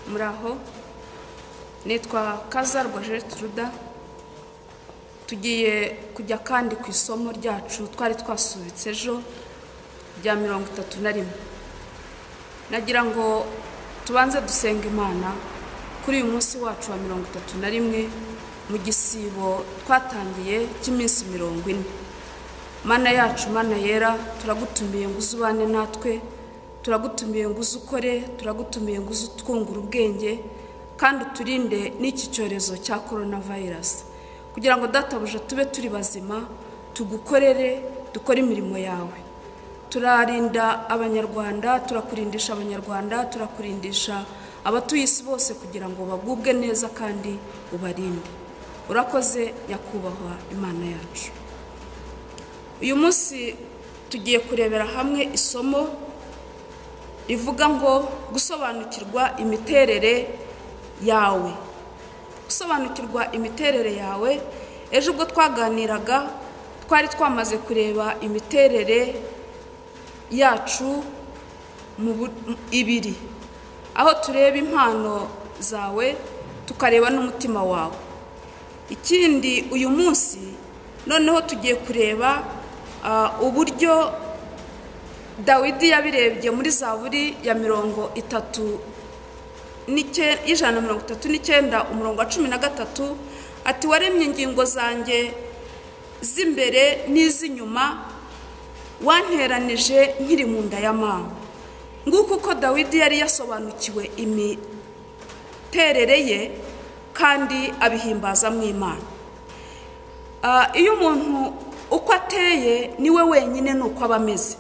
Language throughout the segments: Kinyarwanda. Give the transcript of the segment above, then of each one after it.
muraho nitwa kaza rwajeri turuda tugiye kujya kandi ku isomo ryacu twari twasubitse ejo rya mirongo itatu na rimwe nagira ngo tubanze dusenga imana kuri uyu munsi wacu wa mirongo itatu na rimwe mu gisibo twatangiye cy'iminsi mirongo ine mana yacu mana yera turagutumiye ngo uzubane natwe turagutumiye ngo uze ukore turagutumiye ngo uze utwungura ubwenge kandi uturinde n'iki cyorezo cya korona vayirasi kugira ngo databuja tube turi bazima tugukorere dukore imirimo yawe turarinda abanyarwanda turakurindisha abanyarwanda turakurindisha abatuye isi bose kugira ngo bagubwe neza kandi ubarinde urakoze nyakubahwa imana yacu uyu munsi tugiye kurebera hamwe isomo rivuga ngo gusobanukirwa imiterere yawe gusobanukirwa imiterere yawe ejo ubwo twaganiraga twari twamaze kureba imiterere yacu mu ibiri aho tureba impano zawe tukareba n'umutima wawe ikindi uyu munsi noneho tugiye kureba uburyo dawidi yabirebye muri zaburi ya mirongo itatu y'ijana na mirongo itatu n'icyenda umurongo wa cumi na gatatu ati waremye ingingo zanjye z'imbere n'iz'inyuma wanteranije nkiri mu nda ya mama nguko uko dawidi yari yasobanukiwe imiterere ye kandi abihimbaza mu imana iyo umuntu uko ateye niwe wenyine ni uko aba ameze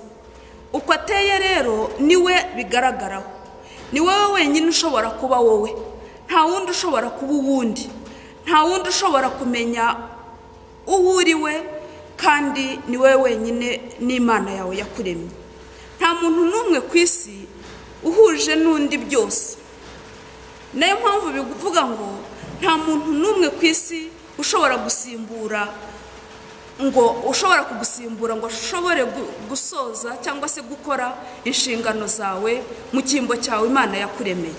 uko ateye rero niwe bigaragaraho ni wowe wenyine ushobora kuba wowe nta wundi ushobora kuba uwundi nta wundi ushobora kumenya uwo uri we kandi ni wowe wenyine n'imana yawe yakuremye nta muntu n'umwe ku isi uhuje n'undi byose nayo mpamvu bivuga ngo nta muntu n'umwe ku isi ushobora gusimbura ngo ushobora kugusimbura ngo ushobore gusoza cyangwa se gukora inshingano zawe mu cyimbo cyawe imana yakuremeye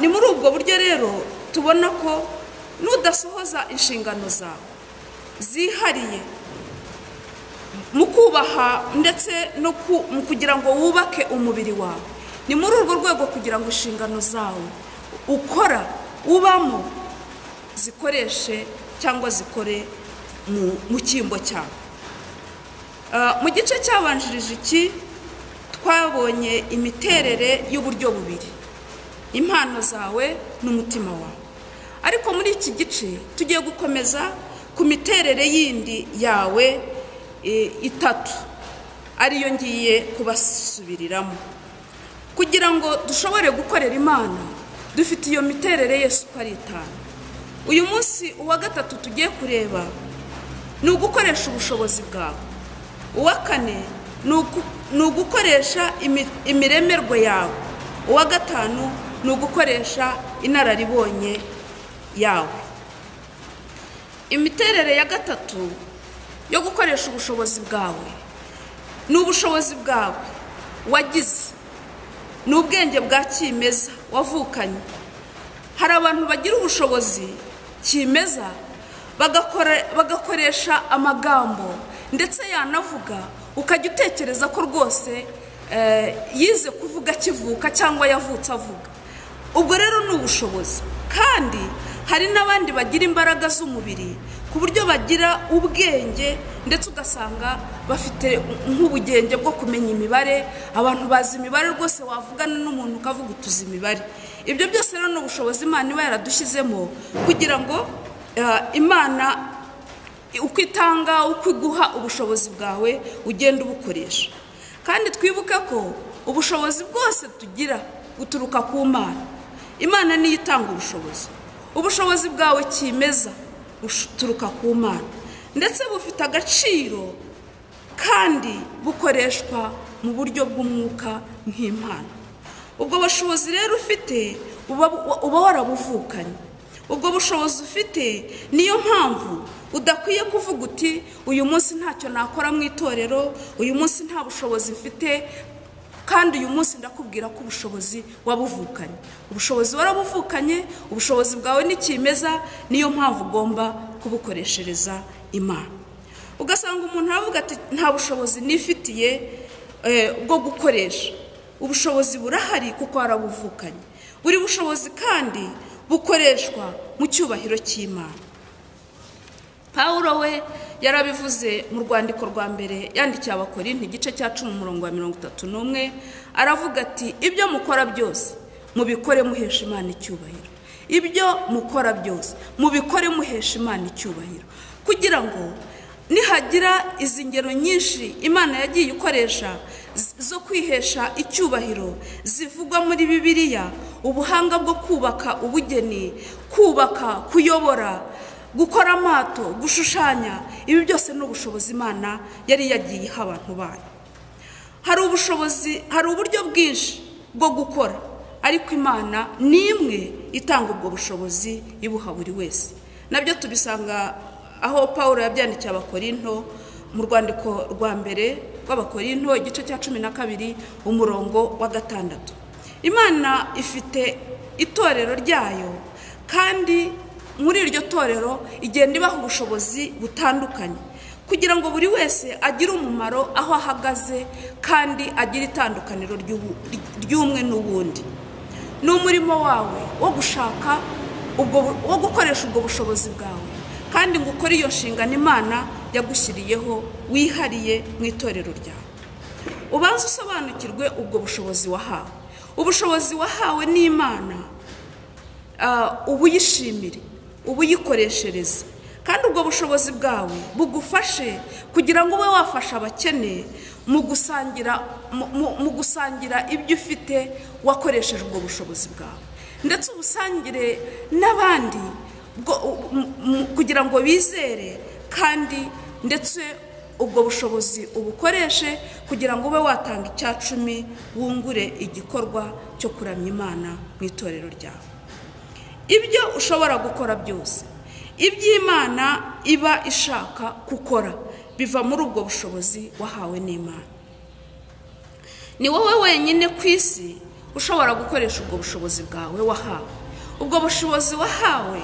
ni muri ubwo buryo rero tubona ko nudasohoza inshingano zawe zihariye mu kubaha ndetse no kugira ngo wubake umubiri wawe ni muri urwo rwego kugira ngo inshingano zawe ukora ubamo zikoreshe cyangwa zikore mu cyimbo cyawe mu gice cyabanjirije iki twabonye imiterere y'uburyo bubiri impano zawe n'umutima wawe ariko muri iki gice tugiye gukomeza ku miterere yindi yawe itatu ariyo ngiye kubasubiriramo kugira ngo dushobore gukorera imana dufite iyo miterere yose uko ari itanu uyu munsi uwa gatatu tugiye kureba ni ugukoresha ubushobozi bwawe uwa kane ni ugukoresha imiremerwe yawe uwa gatanu ni ugukoresha inararibonye yawe imiterere ya gatatu yo gukoresha ubushobozi bwawe ni ubushobozi bwawe wagize ni ubwenge bwa kimeza wavukanye hari abantu bagira ubushobozi kimeza bagakoresha amagambo ndetse yanavuga ukajya utekereza ko rwose yize kuvuga akivuka cyangwa yavutse avuga ubwo rero ni ubushobozi kandi hari n'abandi bagira imbaraga z'umubiri ku buryo bagira ubwenge ndetse ugasanga bafite nk'ubugenge bwo kumenya imibare abantu bazi imibare rwose wavugana n'umuntu ukavuga utuzi imibare ibyo byose rero ni ubushobozi imana iba yaradushyizemo kugira ngo imana uko itanga uko iguha ubushobozi bwawe ugenda ubukoresha kandi twibuke ko ubushobozi bwose tugira buturuka ku mana imana niyo itanga ubushobozi ubushobozi bwawe kimeza buturuka ku mana ndetse bufite agaciro kandi bukoreshwa mu buryo bw'umwuka nk'impano ubwo bushobozi rero ufite uba warabuvukanye ubwo bushobozi ufite niyo mpamvu udakwiye kuvuga uti uyu munsi ntacyo nakora mu itorero uyu munsi nta bushobozi mfite kandi uyu munsi ndakubwira ko ubushobozi wabuvukanye ubushobozi warabuvukanye ubushobozi bwawe ni kimeza niyo mpamvu ugomba kubukoreshereza imana ugasanga umuntu aravuga ati nta bushobozi nifitiye bwo gukoresha ubushobozi burahari kuko warabuvukanye buri bushobozi kandi bukoreshwa mu cyubahiro cy'imana pawuro we yarabivuze mu rwandiko rwa mbere yandikiye abakorinti igice cya cumi umurongo wa mirongo itatu n'umwe aravuga ati ibyo mukora byose mubikore muhesha imana icyubahiro ibyo mukora byose mubikore muhesha imana icyubahiro kugira ngo nihagira izi ngero nyinshi imana yagiye ikoresha zo kwihesha icyubahiro zivugwa muri bibiliya ubuhanga bwo kubaka ubugeni kubaka kuyobora gukora amato gushushanya ibi byose ni ubushobozi imana yari yagiye iha abantu bayo hari ubushobozi hari uburyo bwinshi bwo gukora ariko imana ni imwe itanga ubwo bushobozi ibuha buri wese nabyo tubisanga aho paul yabyandikiye abakorinto mu rwandiko rwa mbere rw'abakorinto igice cya cumi na kabiri umurongo wa gatandatu imana ifite itorero ryayo kandi muri iryo torero igenda ibaha ubushobozi butandukanye kugira ngo buri wese agire umumaro aho ahagaze kandi agire itandukaniro ry'umwe n'ubundi ni umurimo wawe wo gushaka wo gukoresha ubwo bushobozi bwawe kandi ngo ukore iyo nshingano imana yagushyiriyeho wihariye mu itorero ryawe ubanza usobanukirwe ubwo bushobozi wahawe ubushobozi wahawe n'imana ubuyishimire ubuyikoreshereze kandi ubwo bushobozi bwawe bugufashe kugira ngo ube wafasha abakene mu gusangira ibyo ufite wakoresheje ubwo bushobozi bwawe ndetse ubusangire n'abandi kugira ngo bizere kandi ndetse ubwo bushobozi ubukoreshe kugira ngo ube watanga icya cumi wungure igikorwa cyo kuramya imana mu itorero ryawe ibyo ushobora gukora byose iby'imana iba ishaka gukora biva muri ubwo bushobozi wahawe n'imana ni wowe wenyine ku isi ushobora gukoresha ubwo bushobozi bwawe wahawe ubwo bushobozi wahawe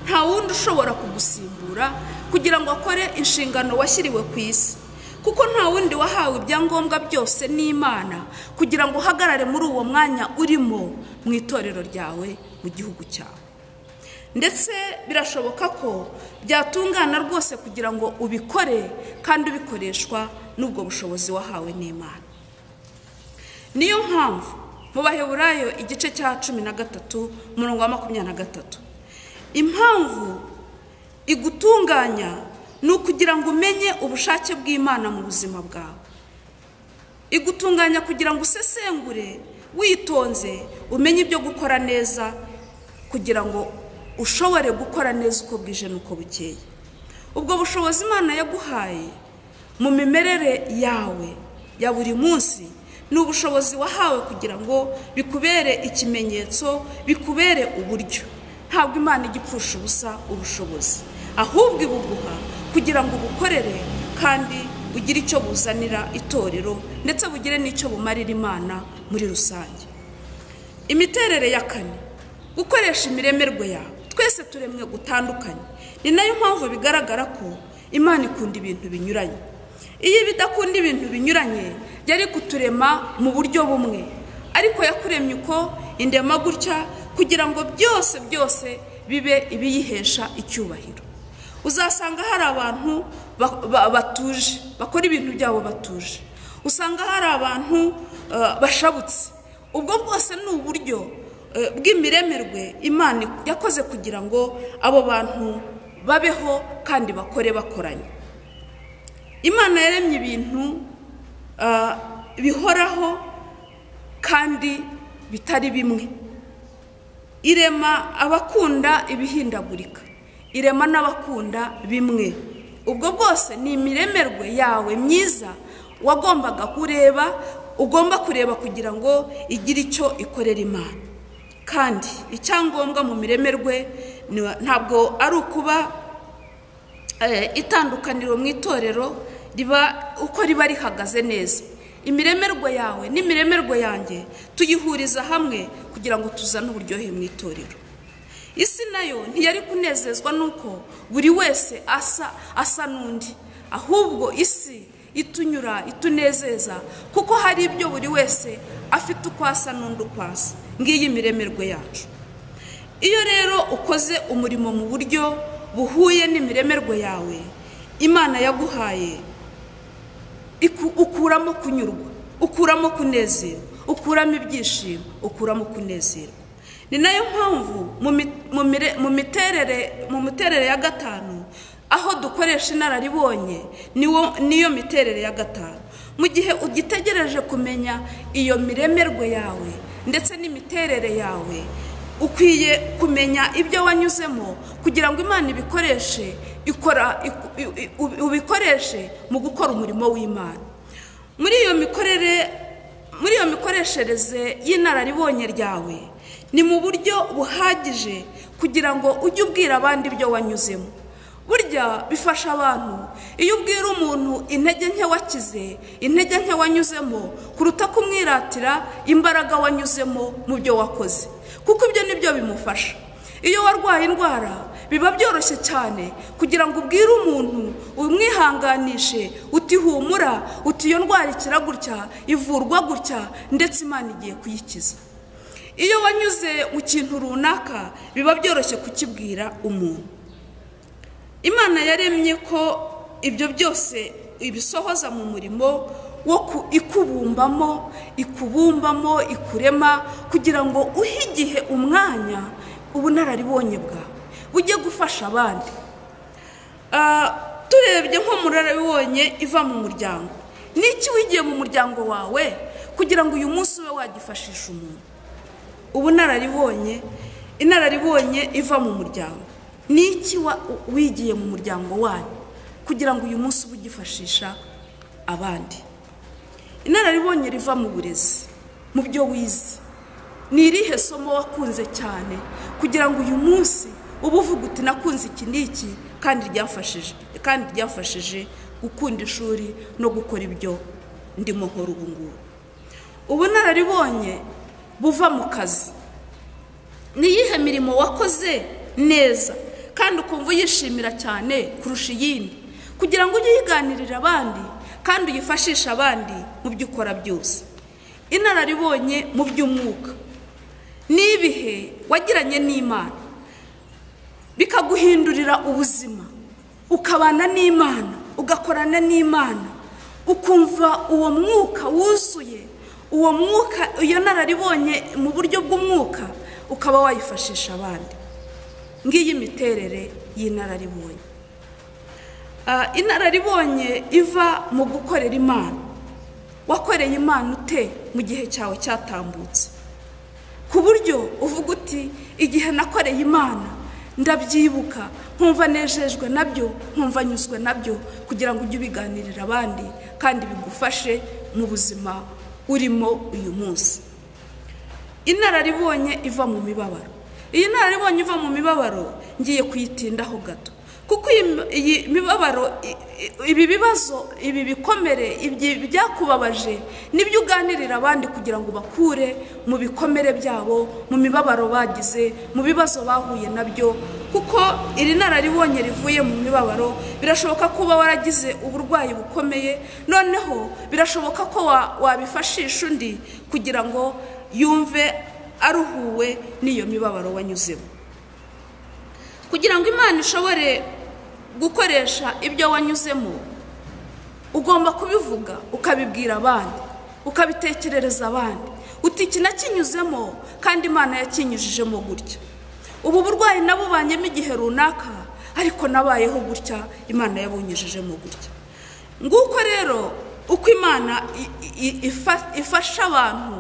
nta wundi ushobora kugusimbura kugira ngo akore inshingano washyiriwe ku isi kuko nta wundi wahawe ibyangombwa byose n'imana kugira ngo uhagarare muri uwo mwanya urimo mu itorero ryawe mu gihugu cyawe ndetse birashoboka ko byatungana rwose kugira ngo ubikore kandi ubikoreshwa n'ubwo bushobozi wahawe n'imana niyo mpamvu mu baheburayo igice cya cumi na gatatu umurongo wa makumyabiri na gatatu impamvu igutunganya ni ukugira ngo umenye ubushake bw'imana mu buzima bwawe igutunganya kugira ngo usesengure witonze umenye ibyo gukora neza kugira ngo ushobore gukora neza uko bwije n'uko bukeye ubwo bushobozi imana yaguhaye mu mimerere yawe ya buri munsi ni ubushobozi wahawe kugira ngo bikubere ikimenyetso bikubere uburyo ntabwo imana igipfusha ubusa ubushobozi ahubwo ibuguha kugira ngo ubukorere kandi bugire icyo buzanira itorero ndetse bugire n'icyo bumarira imana muri rusange imiterere ya kane gukoresha imiremerwe yawe twese turemwe gutandukanye ni nayo mpamvu bigaragara ko imana ikunda ibintu binyuranye iyo idakunda ibintu binyuranye yari kuturema mu buryo bumwe ariko yakuremye uko indema gutya kugira ngo byose byose bibe ibiyihesha icyubahiro uzasanga hari abantu batuje bakora ibintu byabo batuje usanga hari abantu bashabutse ubwo bwose ni uburyo bw'imiremerwe imana yakoze kugira ngo abo bantu babeho kandi bakore bakoranye imana yaremye ibintu bihoraho kandi bitari bimwe irema abakunda ibihindagurika irema n'abakunda bimwe ubwo bwose ni imiremerwe yawe myiza wagombaga kureba ugomba kureba kugira ngo igire icyo ikorera imana kandi icyangombwa mu miremerwe ntabwo ari ukuba itandukaniro mu itorero riba uko riba rihagaze neza imiremerwe yawe n'imiremerwe yanjye tuyihuriza hamwe kugira ngo tuzane uburyohe mu itorero isi nayo ntiyari kunezezwa n'uko buri wese asa asa n'undi ahubwo isi itunyura itunezeza kuko hari ibyo buri wese afite uko asa n'undi uko asa ngiyi imiremerwe yacu iyo rero ukoze umurimo mu buryo buhuye n'imiremerwe yawe imana yaguhaye ukuramo kunyurwa ukuramo kunezerwa ukuramo ibyishimo ukuramo kunezerwa ni nayo mpamvu mu miterere ya gatanu aho dukoresha inararibonye niyo miterere ya gatanu mu gihe ugitegereje kumenya iyo miremerwe yawe ndetse n'imiterere yawe ukwiye kumenya ibyo wanyuzemo kugira ngo imana ibikoreshe ikora ubikoreshe mu gukora umurimo w'imana muri iyo mikorere muri iyo mikoreshereze y'inararibonye ryawe ni mu buryo buhagije kugira ngo ujye ubwira abandi ibyo wanyuzemo burya bifasha abantu iyo ubwira umuntu intege nke wakize intege nke wanyuzemo kuruta kumwiratira imbaraga wanyuzemo mu byo wakoze kuko ibyo nibyo bimufasha iyo warwaye indwara biba byoroshye cyane kugira ngo ubwire umuntu umwihanganishe utihumura uti iyo ndwara ikira gutya ivurwa gutya ndetse imana igiye kuyikiza iyo wanyuze mu kintu runaka biba byoroshye kukibwira umuntu imana yaremye ko ibyo byose ibisohoza mu murimo wo ikubumbamo ikubumbamo ikurema kugira ngo uhe igihe umwanya ubunararibonye bwawe bujye gufasha abandi turebye nk'umurarabibonye iva mu muryango ni iki wigiye mu muryango wawe kugira ngo uyu munsi ube wagifashisha umuntu ubunararibonye inararibonye iva mu muryango ni iki wigiye mu muryango wanyu kugira ngo uyu munsi ube ugifashisha abandi inararibonye riva mu burezi mu byo wize ni irihe somo wakunze cyane kugira ngo uyu munsi uba uvuga uti nakunze iki n'iki kandi ryafashije kandi ryafashije gukunda ishuri no gukora ibyo ndimo nkora ubu ngubu ubunararibonye buva mu kazi ni iyihe mirimo wakoze neza kandi ukumva uyishimira cyane kurusha iyindi kugira ngo ujye uyiganirira abandi kandi uyifashishe abandi mu byo ukora byose inararibonye mu by'umwuka n'ibihe wagiranye n'imana bikaguhindurira ubuzima ukabana n'imana ugakorana n'imana ukumva uwo mwuka wuzuye uwo mwuka iyo nararibonye mu buryo bw'umwuka ukaba wayifashisha abandi ngiyi miterere y'inararibonye inararibonye iva mu gukorera imana wakoreye imana ute mu gihe cyawe cyatambutse ku buryo uvuga uti igihe nakoreye imana ndabyibuka nkumva nejejwe nabyo nkumva nyuzwe nabyo kugira ngo ujye ubiganirira abandi kandi bigufashe mu buzima urimo uyu munsi inararibonye iva mu mibabaro iyi nararibonye iva mu mibabaro ngiye kuyitindaho gato kuko iyi mibabaro ibi bibazo ibi bikomere byakubabaje nibyo uganirira abandi kugira ngo bakure mu bikomere byabo mu mibabaro bagize mu bibazo bahuye nabyo kuko iri nararibonye rivuye mu mibabaro birashoboka ko uba waragize uburwayi bukomeye noneho birashoboka ko wabifashisha undi kugira ngo yumve aruhuwe n'iyo mibabaro wanyuzemo kugira ngo imana ishobore gukoresha ibyo wanyuzemo ugomba kubivuga ukabibwira abandi ukabitekerereza abandi uti iki nakinyuzemo kandi imana yakinyujijemo gutya ubu burwayi nabubanyemo igihe runaka ariko nabayeho gutya imana yabunyujijemo gutya nguko rero uko imana ifasha abantu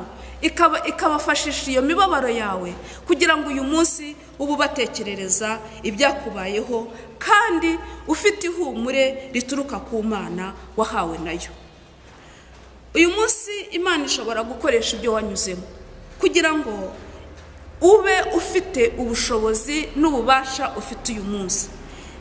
ikabafashisha iyo mibabaro yawe kugira ngo uyu munsi ube ubatekerereza ibyakubayeho kandi ufite ihumure rituruka ku mana wahawe nayo uyu munsi imana ishobora gukoresha ibyo wanyuzemo kugira ngo ube ufite ubushobozi n'ububasha ufite uyu munsi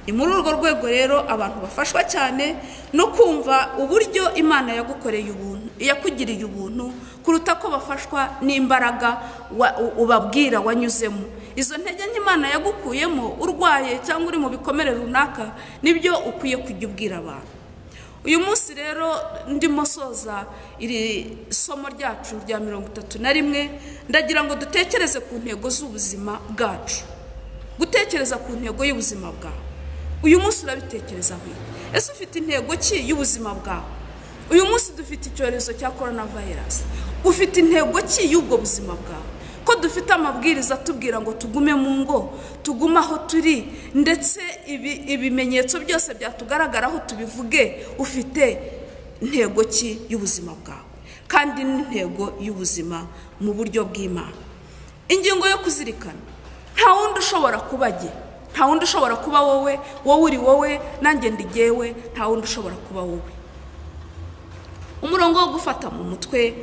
ni muri urwo rwego rero abantu bafashwa cyane no kumva uburyo imana yagukoreye ubuntu iyakugiriye ubuntu kuruta ko bafashwa n'imbaraga wa- u- ubabwira wanyuzemo izo ntege nk'imana yagukuyemo urwaye cyangwa uri mu bikomere runaka nibyo ukwiye kujya ubwira abantu uyu munsi rero ndimo soza iri somo ryacu rya mirongo itatu na rimwe ndagira ngo dutekereze ku ntego z'ubuzima bwacu gutekereza ku ntego y'ubuzima bwawe uyu munsi urabitekerezaho iki? ese ufite intego ki y'ubuzima bwawe uyu munsi dufite icyorezo cya korona vayirasi ufite intego ki y'ubwo buzima bwawe ko dufite amabwiriza atubwira ngo tugume mu ngo tugume aho turi ndetse ibi- ibimenyetso byose byatugaragaraho tubivuge ufite intego ki y'ubuzima bwawe kandi n'intego y'ubuzima mu buryo bw'imana ingingo yo kuzirikana nta wundi ushobora kuba jye nta wundi ushobora kuba wowe wowe uri wowe nanjye ndi jyewe nta wundi ushobora kuba wowe umurongo wo gufata mu mutwe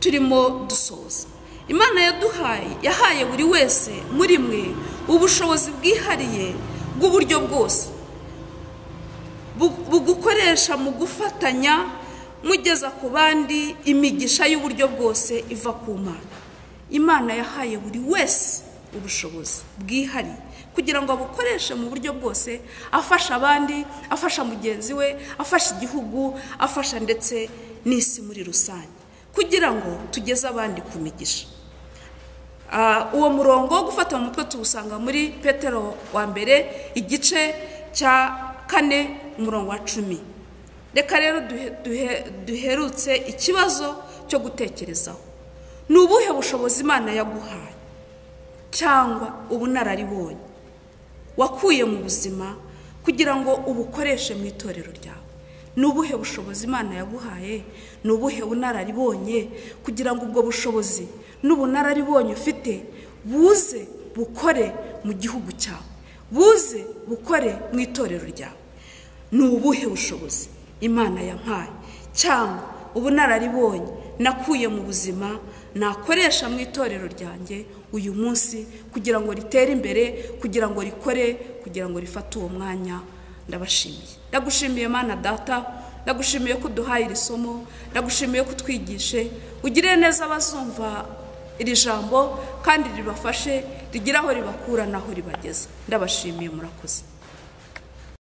turimo dusoza imana yaduhaye yahaye buri wese muri mwe ubushobozi bwihariye bw'uburyo bwose bu- bugukoresha mu gufatanya mugeza ku bandi imigisha y'uburyo bwose iva ku mana imana yahaye buri wese ubushobozi bwihariye kugira ngo abukoreshe mu buryo bwose afasha abandi afasha mugenzi we afasha igihugu afasha ndetse n'isi muri rusange kugira ngo tugeze abandi ku migisha Ah, uwo murongo wo gufata mu mutwe tuwusanga muri petero wa mbere igice cya kane umurongo wa cumi reka rero duhe- duhe- duherutse ikibazo cyo gutekerezaho ni ubuhe bushobozi imana yaguhaye cyangwa ubunararibonye wakuye mu buzima kugira ngo ubukoreshe mu itorero ryawe ni ubuhe bushobozi imana yaguhaye ni ubuhe bunararibonye kugira ngo ubwo bushobozi n'ubunararibonye ufite buze bukore mu gihugu cyawe buze bukore mu itorero ryawe ni ubuhe bushobozi imana yampaye cyangwa ubunararibonye nakuye mu buzima nakoresha mu itorero ryanjye uyu munsi kugira ngo ritere imbere kugira ngo rikore kugira ngo rifate uwo mwanya ndabashimiye ndagushimiye mana data ndagushimiye ko uduhaye iri somo ndagushimiye ko utwigishe ugirire neza abazumva iri jambo kandi ribafashe rigire aho ribakura n'aho ribageza ndabashimiye murakoze